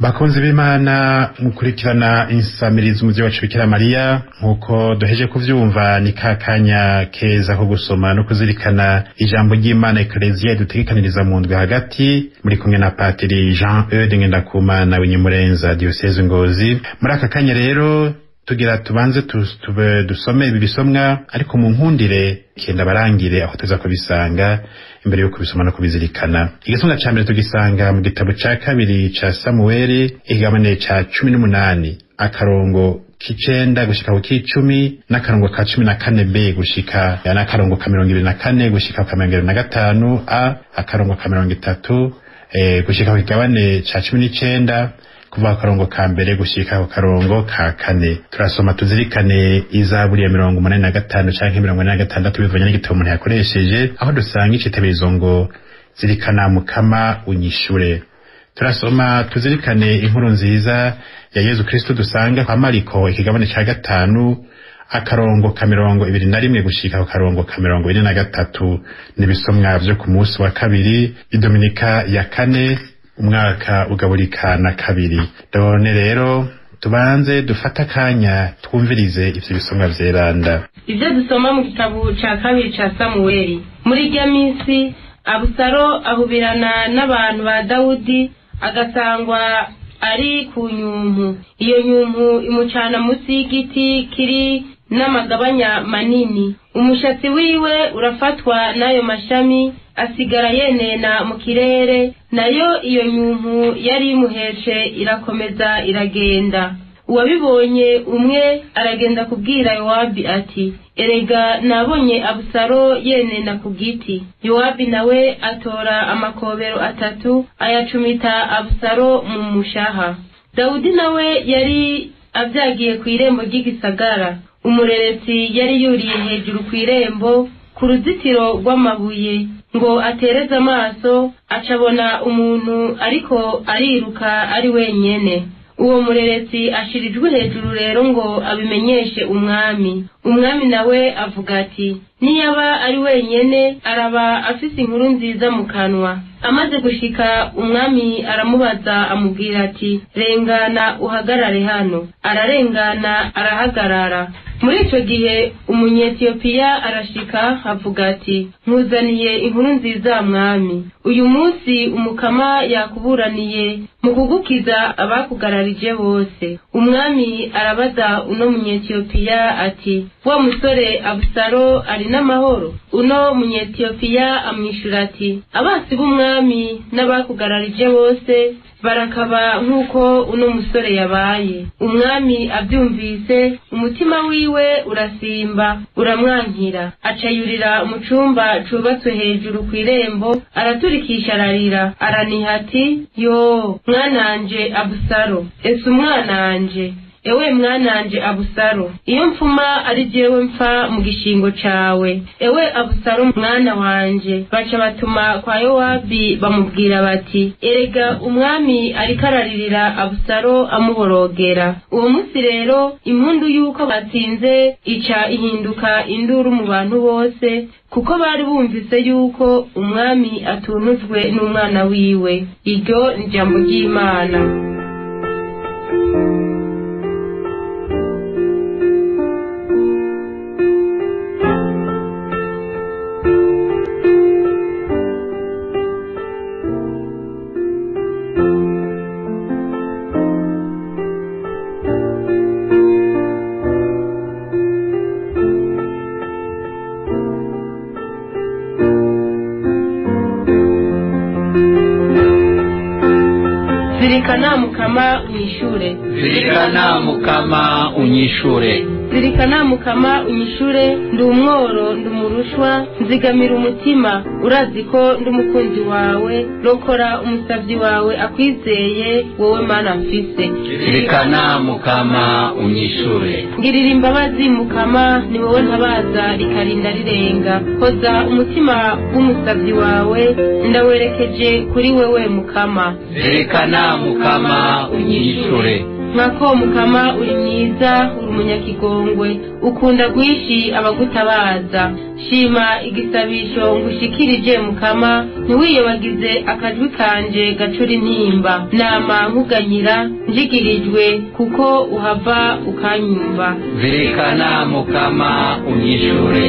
bakunzi b'imana mukurikirana insamirizi umuvyi wacu bikira mariya nk'uko duheje kuvyumva ni ka kanya keza ko gusoma no kuzirikana ijambo ry'imana ekleziya dutegekaniriza mu ndwi hagati muri kumwe na patiri jean eude ngendakumana w'inyemurenza diyoseze ngozi muri aka kanya rero tugira tubanze tube dusome ibi bisomwa ariko mu nkundire kenda barangire aho tuza kubisanga imbere yo kubisoma no kubizirikana igisomwa ca mbere tugisanga mu gitabo ca kabiri ca samuweli ikigabane ca cumi n'umunani akarongo k'icenda gushika ku k'icumi n'akarongo ka cumi na kane b gushika n'akarongo ka mirongo ibiri na kane gushika ku ka mirongo ibiri na gatanu a akarongo ka mirongo itatu eh, gushika ku kigabane ca cumi n'icenda kuva ku karongo ka mbere gushika ku karongo ka kane turasoma tuzirikane izaburi ya mirongo umunani na gatanu canke mirongo ine na gatandatu bivanye n'igitabo umuntu yakoresheje aho dusanga iciteberezo ngo zirikana mukama unyishure turasoma tuzirikane inkuru nziza ya yezu kristo dusanga kwa mariko ikigabane ca gatanu akarongo ka mirongo ibiri na rimwe gushika ku karongo ka mirongo ine na gatatu n'ibisomwa vyo ku munsi wa kabiri idominika ya kane umwaka ugaburika na kabiri none rero tubanze dufate akanya twumvirize ivyo bisomwa vyeranda ibyo dusoma mu gitabo cya kabiri cya samuweli muri irya minsi abusaro ahubirana n'abantu ba dawudi agasangwa ari ku nyumpu iyo nyumpu imucana munsi y'igiti kiri n'amagabanya manini umushatsi wiwe urafatwa n'ayo mashami asigara yenena mu kirere nayo iyo nyumpu yari imuheshe irakomeza iragenda uwabibonye umwe aragenda kubwira yowabi ati erega nabonye abusaro yenena ku giti yowabi nawe atora amakobero atatu ayacumita abusaro mu mushaha dawudi nawe yari avyagiye ku irembo ry'igisagara umureresi yari yuriye hejuru ku irembo ku ruzitiro rw'amabuye ngo atereze amaso acabona umuntu ariko ariruka ari wenyene uwo mureresi ashirijwe hejuru rero ngo abimenyeshe umwami umwami nawe avuga ati niyaba ari wenyene araba afise inkuru nziza mu kanwa amaze gushika umwami aramubaza amubwira ati rengana uhagarare hano ararengana arahagarara muri icyo gihe umunyetiyopiya arashika avuga ati nkuzaniye inkuru nziza mwami uyu munsi umukama yakuburaniye mu kugukiza abakugararije bose umwami arabaza uno munyetiyopiya ati wa musore abusaro ari n'amahoro uno munyetiyopiya amwishyura ati abasi b'umwami n'abakugararije bose barakaba nk'uko uno musore yabaye umwami abyumvise umutima wiwe urasimba uramwankira acayurira mu cumba cubatswe hejuru ku irembo araturikisha ararira araniha ati yo mwananje abusaro ese umwananje ewe mwananje abusaro iyo mfuma ari jewe mpfa mu gishingo cawe ewe abusaro mwana wanje baca batuma kwa yowabi bamubwira bati erega umwami ariko araririra abusaro amuborogera uwo munsi rero impundu y'uko batsinze ica ihinduka induru mu bantu bose kuko bari bumvise yuko umwami atunuzwe n'umwana wiwe iryo ni ijambo ry'imana zirikana mukama unyishure zirikana mukama unyishure zirikana mukama unyishure ndi umworo ndi umurushwa nzigamira umutima urazi ko ndi umukunzi wawe rokora umusavyi wawe akwizeye wowe mana mfise zirikana mukama unyishure ngirira imbabazi mukama ni wowe ntabaza rikarinda rirenga hoza umutima w'umusavyi wawe ndawerekeje kuri wewe mukama zirikana mukama unyishure mwako mukama uri mwiza uri umunyakigongwe ukunda guhishi abagutabaza shima igisabisho ngushikirije mukama ntiwiyobagize akajwi kanje gacura intimba nama nkuganyira njigirijwe kuko uhava ukanyumva zirikana mukama unyishure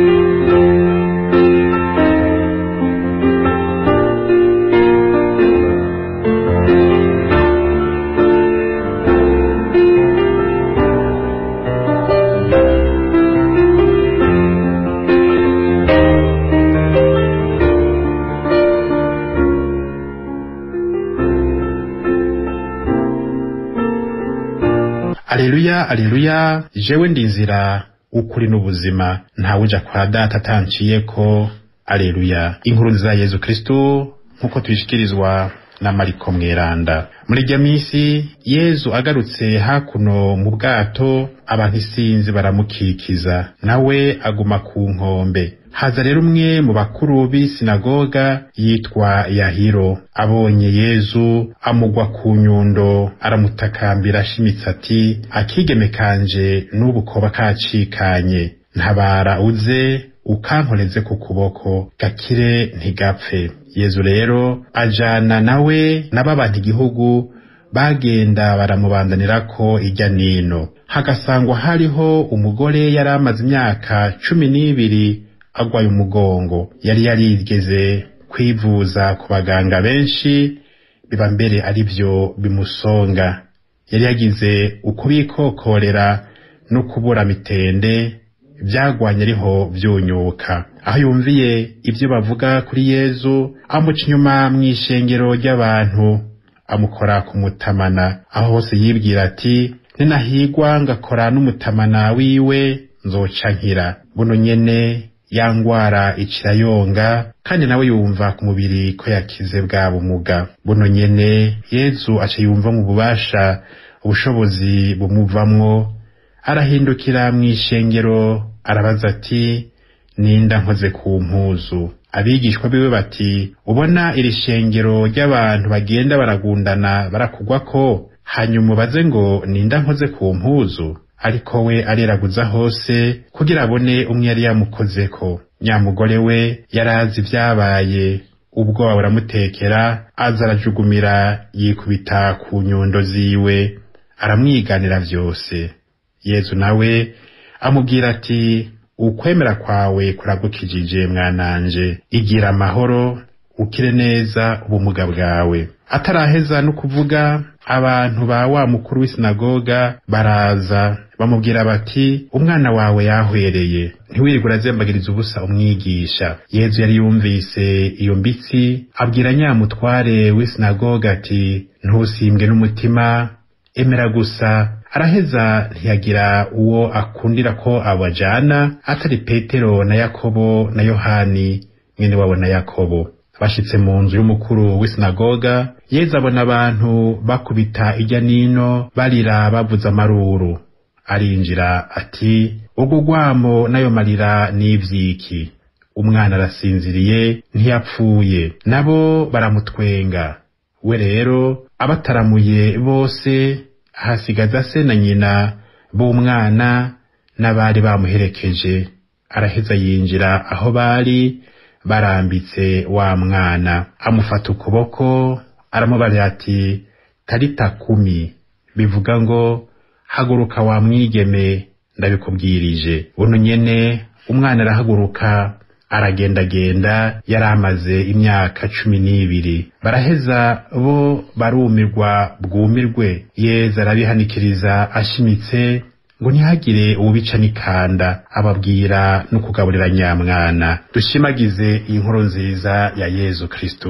aleluya aleluya jewe ndi inzira ukuri n'ubuzima ntawe uja kwa data atanciye ko aleluya inkuru nziza ya yezu kristo nk'uko tubishikirizwa na mariko mweranda muri iryo minsi yezu agarutse hakuno mu bwato abantu isinzi baramukikiza nawe aguma ku nkombe haza rero umwe mu bakuru b'isinagoga yitwa yahiro abonye yezu amugwa ku nyundo aramutakambira ashimitse ati akigeme kanje n'ubu koba kacikanye ntabara uze ukankoreze ku kuboko gakire ntigapfe yezu rero ajana nawe n'ababanta igihugu bagenda baramubandanirako ijya nino hagasangwa hariho umugore yari amaze imyaka cumi n'ibiri agwaye umugongo yari yarigeze kwivuza ku baganga benshi biba mbere ari byo bimusonga yari yagize ukubikokorera no kubura mitende byagwanye ariho byunyuka aho yumviye ibyo bavuga kuri yezu amuca inyuma mu ishengero ry'abantu amukora ku mutamana aho hose yibwira ati ninahigwa ngakora n'umutamana wiwe nzoca nkira buno nyene ya ngwara ikirayonga kandi nawe yumva ku mubiri ko yakize bwa bumuga buno nyene yezu aca yumva mu bubasha ubushobozi bumuvamwo arahindukira mu ishengero arabaza ati ninda nkoze ku mpuzu abigishwa biwe bati ubona iri shengero ry'abantu bagenda baragundana barakugwa ko hanyuma ubaze ngo ninda nkoze ku mpuzu ariko we areraguza hose kugira abone umwe yari yamukozeko nyamugore we yari azi ibyabaye ubwoba buramutekera aza arajugumira yikubita ku nyundo ziwe aramwiganira vyose yezu nawe amubwira ati ukwemera kwawe kuragukijije mwananje igira amahoro ukire neza ubumuga bwawe ataraheza no kuvuga abantu ba wa mukuru w'isinagoga baraza bamubwira bati umwana wawe yahwereye ntiwirirwe urazembagiriza ubusa umwigisha yezu yari yumvise iyo mbitsi abwira nyamutware w'isinagoga ati ntusimbwe n'umutima emera gusa araheza ntiyagira uwo akundira ko abajana atari petero na yakobo na yohani mwene wabo na yakobo bashitse mu nzu y'umukuru w'isinagoga yezu abona abantu bakubita ijya nino barira bavuza amaruru arinjira ati ubwo rwamo n'ayo marira n'ivyiki umwana arasinziriye ntiyapfuye nabo baramutwenga we rero abataramuye bose hasigaza se na nyina b'umwana n'abari bamuherekeje araheza yinjira aho bari barambitse wa mwana amufata ukuboko aramubarira ati tarita kumi bivuga ngo haguruka wa mwigeme ndabikubwirije buno nyene umwana arahaguruka aragendagenda yari amaze imyaka cumi n'ibiri baraheza bo barumirwa bwumirwe yeza arabihanikiriza ashimitse ngo ntihagire uwubica n'ikanda ababwira no kugaburira nyamwana dushimagize iyi nkuru nziza ya yezu kristo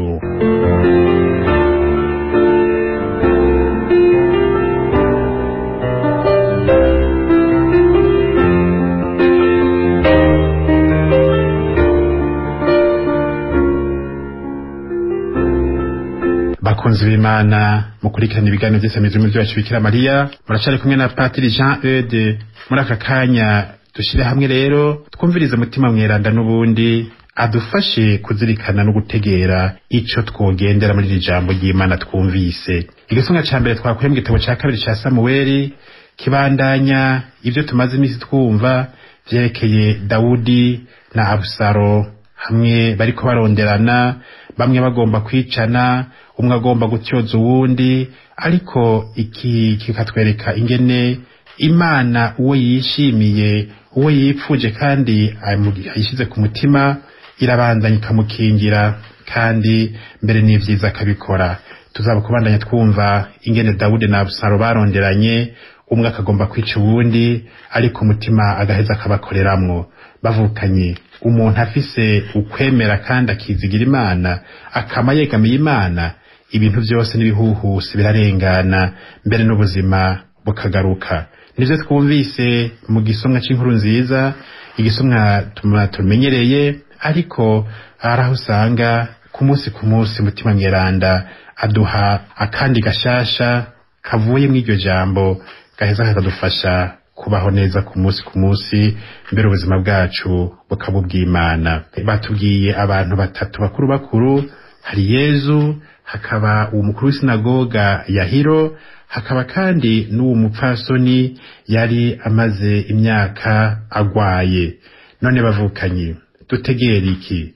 bakunzi b'imana mukurikirana ibiganiro by'isamizo mu byacu bikira mariya muracari kumwe na patiri jean eude muri aka kanya dushyire hamwe rero twumvirize umutima mweranda n'ubundi adufashe kuzirikana no gutegera ico twogendera muri iri jambo ry'imana twumvise igisonga ca mbere twakuye mu gitabo ca kabiri ca samuweli kibandanya ibyo tumaze iminsi twumva vyerekeye dawudi na abusaro hamwe bariko baronderana bamwe bagomba kwicana umwe agomba gutyoza uwundi ariko iki kikatwereka ingene imana uwo yishimiye uwo yipfuje kandi ayishyize ku mutima irabandanya ikamukingira kandi mbere n'ivyiza akabikora tuzaba kubandanya twumva ingene dawudi na abusaro baronderanye umwe akagomba kwica uwundi ariko umutima agaheza akabakoreramwo bavukanye umuntu afise ukwemera kandi akizigira imana akama yegamiye imana ibintu byose n'ibihuhusi birarengana mbere n'ubuzima bukagaruka nivyo twumvise mu gisomwa c'inkuru nziza igisomwa tumenyereye ariko hari aho usanga ku munsi ku munsi mutima mweranda aduha akandi gashasha kavuye mu iryo jambo gaheza kakadufasha kubaho neza ku munsi ku munsi mbere ubuzima bwacu bukaba ubw'imana batubwiye abantu batatu bakuru bakuru hari yezu hakaba uwo mukuru w'isinagoga yahiro hakaba kandi n'uwo mupfasoni yari amaze imyaka agwaye none bavukanye dutegera iki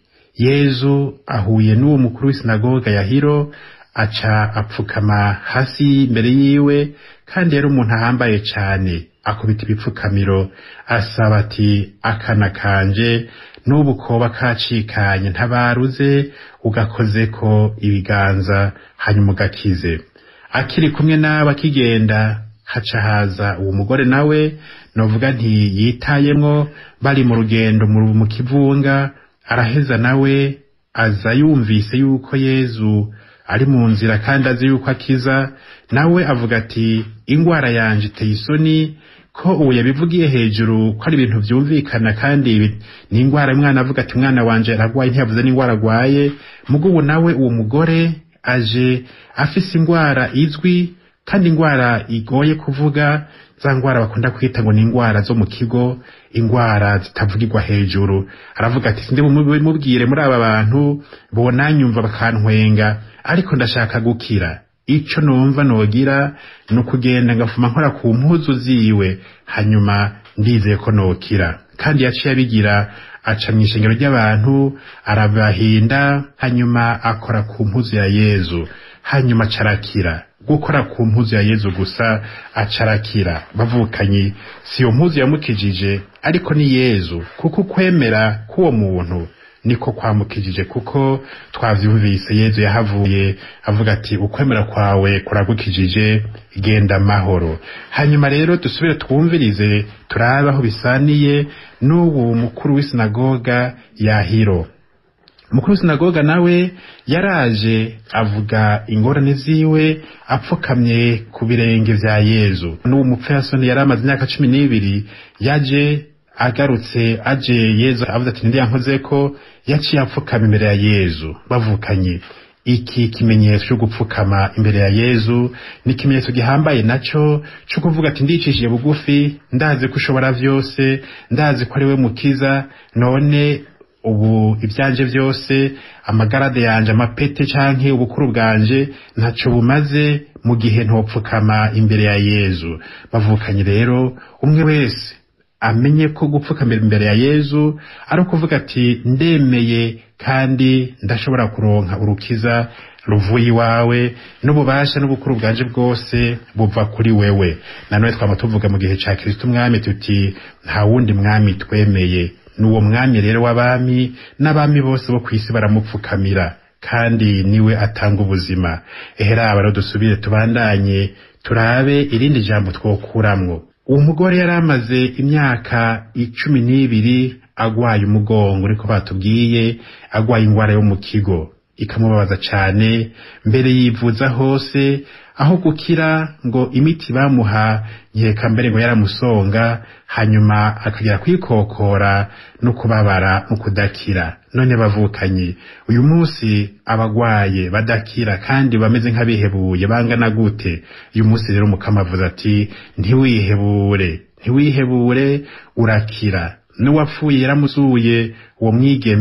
yezu ahuye n'uwo mukuru w'isinagoga yahiro aca apfukama hasi imbere yiwe kandi yari umuntu ahambaye cane akubita ibipfukamiro asaba ati akana kanje n'ubu koba kacikanye ntabaruze ugakozeko ibiganza hanyuma ugakize akiri kumwe n'abo akigenda haca haza uwo mugore nawe novuga nti yitayemwo bari mu rugendo mu kivunga araheza nawe aza yumvise yuko yezu ari mu nzira kandi azi yuko akiza nawe avuga ati ingwara yanje iteye isoni ko ubu yabivugiye hejuru ko ari ibintu byumvikana kandi ni ingwara umwana avuga ati umwana wanje aragwaye ntiyavuze n'ingwara agwaye mugo ubu nawe uwo mugore aje afise ingwara izwi kandi ingwara igoye kuvuga za ngwara bakunda kwita ngo ni ingwara zo mu kigo ingwara zitavugirwa hejuru aravuga ati sinde mubwire muri aba bantu bonanyumva bakantwenga ariko ndashaka gukira ico numva nogira ni ukugenda ngafuma nkora ku mpuzu ziwe hanyuma ndizeye ko nokira kandi yaciye abigira aca mu ishengero ry'abantu arabahinda hanyuma akora ku mpuzu ya yezu hanyuma acarakira gukora ku mpuzu ya yezu gusa acarakira bavukanye si iyo mpuzu yamukijije ariko ni yezu kuko ukwemera k'uwo muntu niko kwamukijije kuko twavyumvise yezu yahavuye avuga ati ukwemera kwawe kuragukijije genda amahoro hanyuma rero dusubire twumvirize turabe aho bisaniye n'ubu mukuru w'isinagoga yahiro mukuru w'isinagoga nawe yaraje avuga ingorane ziwe apfukamye ku birenge vya yezu n'uwo mupfasoni yari amaze imyaka cumi n'ibiri yaje agarutse aje yezu avuze ati ndiya nkoze ko yaciye apfukama imbere ya yezu bavukanye iki kimenyetso cyo gupfukama imbere ya yezu ni ikimenyetso gihambaye naco cyo kuvuga ati ndicishije bugufi ndazi ko ushobora vyose ndazi ko ari we mukiza none ubu ibyanje byose amagarade yanje amapete canke ubukuru bwanje ntaco bumaze mu gihe ntopfukama imbere ya yezu bavukanye rero umwe wese amenye ko gupfukamira imbere ya yezu ari ukuvuga ati ndemeye kandi ndashobora kuronka urukiza ruvuye iwawe n'ububasha n'ubukuru bwanje bwose buva kuri wewe nanone twama tuvuga mu gihe ca kristo umwami tuti nta wundi mwami twemeye n'uwo mwami rero w'abami n'abami bose bo kw'isi baramupfukamira kandi niwe atanga ubuzima eheraba rero dusubire tubandanye turabe irindi jambo twokuramwo uwo mugore yari amaze imyaka icumi n'ibiri agwaye umugongo niko batubwiye agwaye ingwara yo mu kigo ikamubabaza cane mbere yivuza hose aho gukira ngo imiti bamuha nkeka mbere ngo yaramusonga hanyuma akagera kwikokora no kubabara no kudakira none bavukanye uyu munsi abagwaye badakira kandi bameze nk'abihebuye bangana gute uyu munsi rero mukama avuze ati ntiwihebure ntiwihebure urakira n'uwapfuye yaramuzuye uwo mwigeme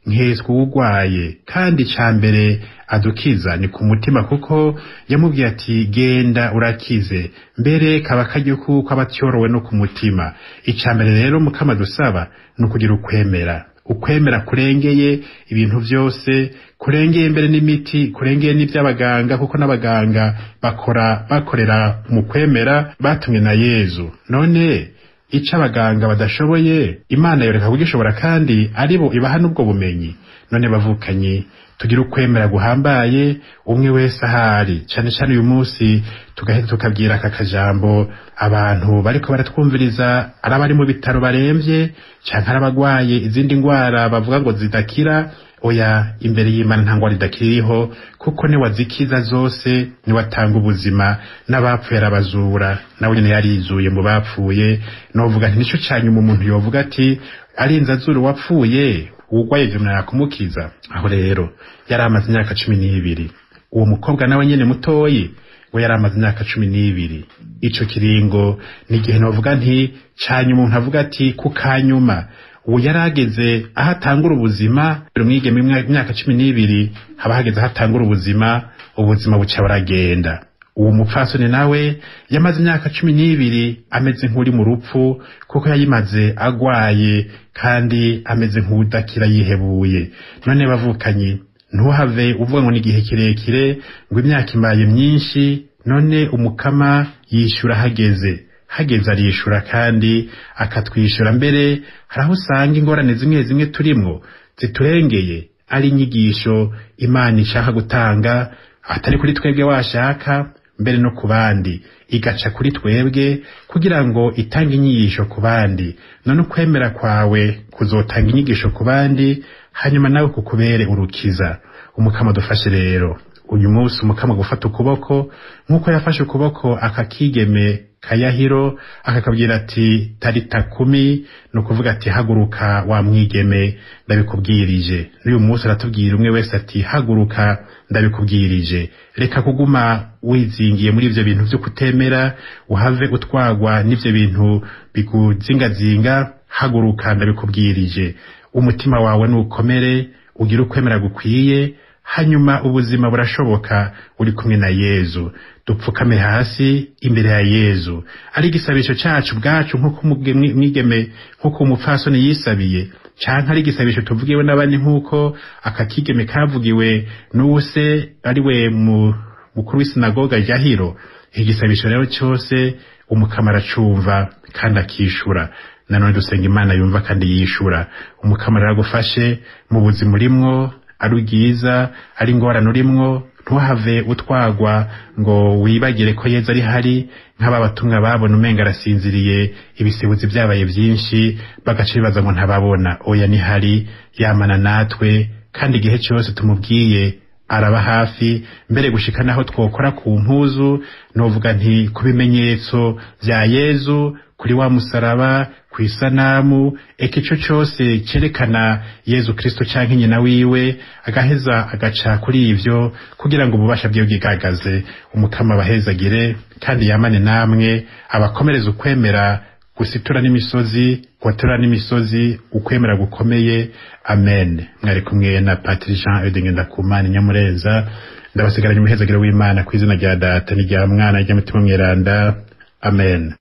nkeswa uwugwaye kandi ca mbere adukiza ni ku mutima kuko yamubwiye ati genda urakize mbere kaba karyo kuko aba atyorowe no ku mutima ica mbere rero mukama dusaba ni ukugira ukwemera ukwemera kurengeye ibintu byose kurengeye mbere n'imiti kurengeye n'iby'abaganga kuko n'abaganga bakora bakorera mu kwemera batumwe na yezu none ico abaganga badashoboye imana yoreka kugishobora kandi aribo ibaha n'ubwo bumenyi none bavukanye tugira ukwemera guhambaye umwe wese ahari cyane cyane uyu munsi tugahita tukabwira aka kajambo abantu bariko baratwumviriza ari abari mu bitaro baremvye canke ari abagwaye izindi ngwara bavuga ngo zidakira oya imbere y'imana nta ngwara idakira iriho kuko ni wazikiza zose ni watanga ubuzima n'abapfuye arabazura nawe nyene yarizuye mu bapfuye novuga nti nico canyuma umuntu yovuga ati arinze azura uwapfuye uwugwaye ivyo yakumukiza aho rero yari amaze imyaka cumi n'ibiri uwo mukobwa nawe nyene mutoyi we yari amaze imyaka cumi n'ibiri ico kiringo ni igihe novuga nti canyuma umuntu avuga ati ku kanyuma ubu yari ageze aho atangura ubuzima umwigeme imyaka cumi n'ibiri haba hageze aho atangura ubuzima ubuzima buca buragenda uwo mupfasoni nawe yamaze imyaka cumi n'ibiri ameze nk'uri mu rupfu kuko yayimaze agwaye kandi ameze nk'udakira yihebuye none bavukanye ntuhave uvuga ngo ni igihe kirekire ngo imyaka imaye myinshi none umukama yishyura hageze hageze arishura kandi akatwishyura mbere hari aho usanga ingorane zimwe zimwe turimwo ziturengeye ari inyigisho imana ishaka gutanga atari kuri twebwe washaka mbere no ku bandi igaca kuri twebwe kugira ngo itange inyigisho ku bandi none ukwemera kwawe kuzotanga inyigisho ku bandi hanyuma nawe kukubere urukiza umukama dufashe rero uyu munsi umukama gufata ukuboko nk'uko yafashe ukuboko akakigeme kayahiro akakabwira ati tarita kumi ni ukuvuga ati haguruka wa mwigeme ndabikubwirije n'uyu munsi aratubwira umwe wese ati haguruka ndabikubwirije reka kuguma wizingiye muri ivyo bintu vyo kutemera uhave utwagwa n'ivyo bintu biguzingazinga haguruka ndabikubwirije umutima wawe nukomere ugire ukwemera gukwiye hanyuma ubuzima burashoboka uri kumwe na yezu dupfukame hasi imbere ya yezu ari igisabisho cacu bwacu nk'uko mwigeme nk'uko umupfasoni yisabiye canke ari igisabisho tuvugiwe n'abandi nk'uko akakigeme kavugiwe n'uwuse ari we mukuru w'isinagoga jahiro igisabisho rero cyose umukama aracumva kandi akishura nanone dusenga imana yumva kandi yishura umukama rero agufashe mu buzima urimwo ari bwiza ari ingorane urimwo ntuhave utwagwa ngo wibagire ko yeza ari hari nk'aba batumwa babona umenga arasinziriye ibisibuzi byabaye byinshi bagaca bibaza ngo ntababona oya ni hari yamana natwe kandi igihe cyose tumubwiye araba hafi mbere gushika naho twokora ku mpuzu novuga nti ku bimenyetso bya yezu kuri wa musaraba ku isanamu eka ico cose cerekana yezu kristo canke nyina wiwe agaheza agaca kuri ivyo kugira ngo ububasha bwiwe bwigaragaze umukama abahezagire kandi yamane namwe abakomereza ukwemera gusitura n'imisozi kubatura n'imisozi ukwemera gukomeye amen mwari kumwe na patiri jean edenge ndakumana nyamurenza ndabasigaranye umuhezagiro w'imana ku izina rya data n'irya mwana ry'umutima mweranda amen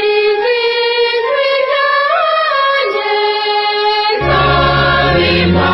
Nimumvirize ijwi ryanjye,